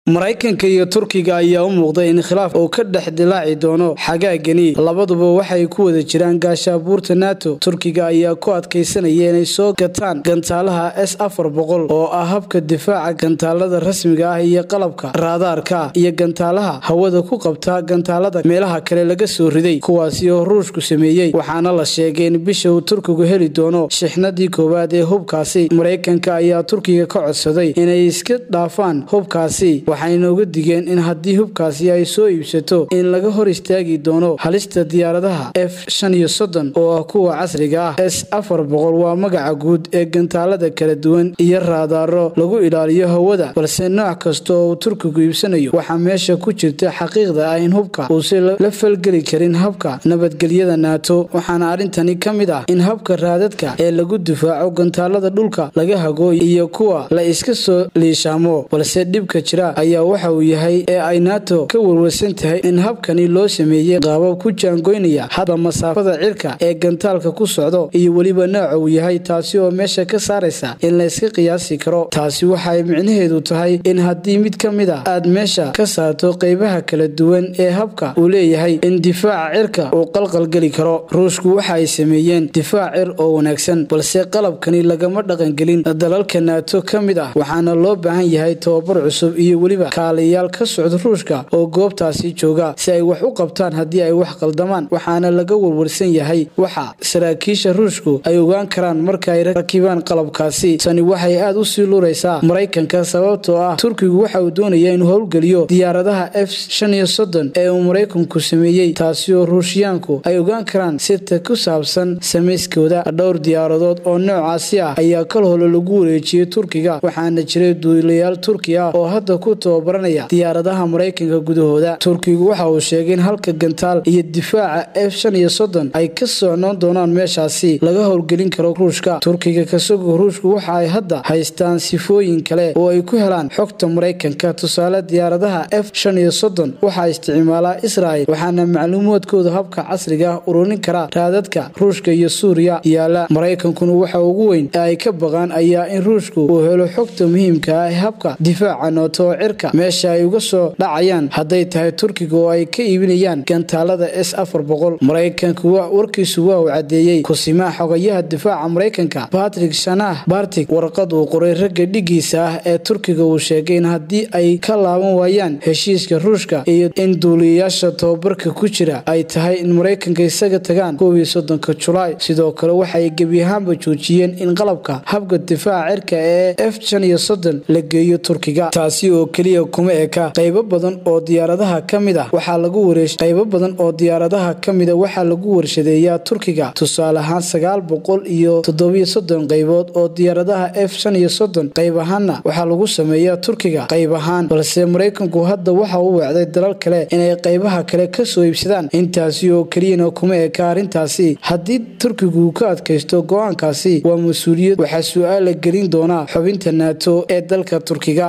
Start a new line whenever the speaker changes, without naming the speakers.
maraykanka iyo turkiga ayaa u muuqday in khilaaf uu ka dhex dilaaci doono xagaagani labaduba waxay ku wada jiraan gaashaabuurta nato turkiga ayaa ku adkaysanaya inay soo gataan gantaalaha s afar boqol oo ah habka difaaca gantaalada rasmiga ah iyo qalabka raadaarka iyo gantaalaha hawada ku qabta gantaalada meelaha kale laga soo riday kuwaasi oo ruushku sameeyey waxaana la sheegay in bisha uu turkigu heli doono shixnadii koowaad ee hubkaasi maraykanka ayaa turkiga ka codsaday inay iska dhaafaan hubkaasi waxayna uga digeen in haddii hubkaasi ay soo iibsato in laga hor istaagi doono halista diyaaradaha f shan iyo soddon oo ah kuwa casriga ah s afar boqol waa magaca guud ee gantaalada kala duwan iyo raadaaro lagu ilaaliyo hawada balse nooc kasta oo uu turkigu iibsanayo waxaa meesha ku jirta xaqiiqda ah in hubka uusan la falgeli karin habka nabadgelyada naato waxaana arrintani ka mid ah in habka raadadka ee lagu difaaco gantaalada dhulka laga hago iyo kuwa la iska soo liishaamo balse dhibka jira ayaa waxa uu yahay ee ay nato ka warwarsan tahay in habkani loo sameeyey qaabab ku jaangoynaya hadba masaafada cirka ee gantaalka ku socdo iyo weliba nooca uu yahay taasi oo meesha ka saaraysa in la iska qiyaasi karo taasi waxay micnaheedu tahay in haddii mid ka mid a aad meesha ka saarto qeybaha kala duwan ee habka uu leeyahay in difaaca cirka uu qalqalgeli karo ruushku waxa ay sameeyeen difaac cir oo wanaagsan balse qalabkani lagama dhaqangelin dalalka naato ka mid ah waxaana loo baahan yahay tababar cusub iyo weliba kaaliyaal ka socda ruushka oo goobtaasi jooga si ay wax u qabtaan haddii ay wax qaldamaan waxaana laga warwarsan yahay waxa saraakiisha ruushku ay ogaan karaan marka ay rakibaan qalabkaasi tani waxay aad u sii luraysaa maraykanka sababtoo ah turkigu waxa uu doonaya inuu howlgeliyo diyaaradaha f shan iyo soddon ee uu maraykanku sameeyey taasi oo ruushyaanku ay ogaan karaan sirta ku saabsan samayskooda dhowr diyaaradood oo noocaasi ah ayaa kal hole lagu wareejiyey turkiga waxaana jiray duulayaal turki ah oo hadda ku tababaranaya diyaaradaha maraykanka gudahooda turkigu waxa uu sheegay in halka gantaal iyo difaaca f shan iyo soddon ay ka socnoon doonaan meeshaasi laga howlgelin karo ruushka turkiga kasagoo ruushku waxa ay hadda haystaan sifooyin kale oo ay ku helaan xogta maraykanka tusaale diyaaradaha f shan iyo soddon waxaa isticmaalaa israel waxaana macluumaadkooda habka casriga ah ururin kara raadadka ruushka iyo suuriya yaala maraykankuna waxa ugu weyn ee ay ka baqaan ayaa in ruushku uu helo xogta muhiimka ah ee habka difaaca nooto oo cirka meesha ay uga soo dhacayaan hadday tahay turkiga oo ay ka iibinayaan gantaalada s afar boqol maraykanku warkiisu waa uu cadeeyey kusimaha xogayaha difaaca maraykanka batrik shanah bartik warqad uu qoray ragga dhigiisa ah ee turkiga uu sheegay in haddii ay ka laaban waayaan heshiiska ruushka iyo in duuliyayaasha tababarka ku jira ay tahay in maraykanka isaga tagaan koob iyo soddonka julaay sidoo kale waxaay gebi ahaanba joojiyeen in qalabka habka difaaca cirka ee f shan iyo soddon la geeyo turkiga taasi oo keliya kuma eka qaybo badan oo diyaaradaha ka mid ah waxaa lagu wareesh qaybo badan oo diyaaradaha ka mid a waxaa lagu warshadeeyaa turkiga tusaale ahaan sagaal boqol iyo toddobiyo soddon qaybood oo diyaaradaha f shan iyo soddon qayb ahaanna waxaa lagu sameeyaa turkiga qayb ahaan balse maraykanku hadda waxa uu weecday dalal kale inay qaybaha kale ka soo iibsadaan intaasi oo keliyana kuma eka arrintaasi haddii turkigu ka adkaysto go-aankaasi waa mas-uuliyad waxaa su-aal la gelin doonaa xubinta naato ee dalka turkiga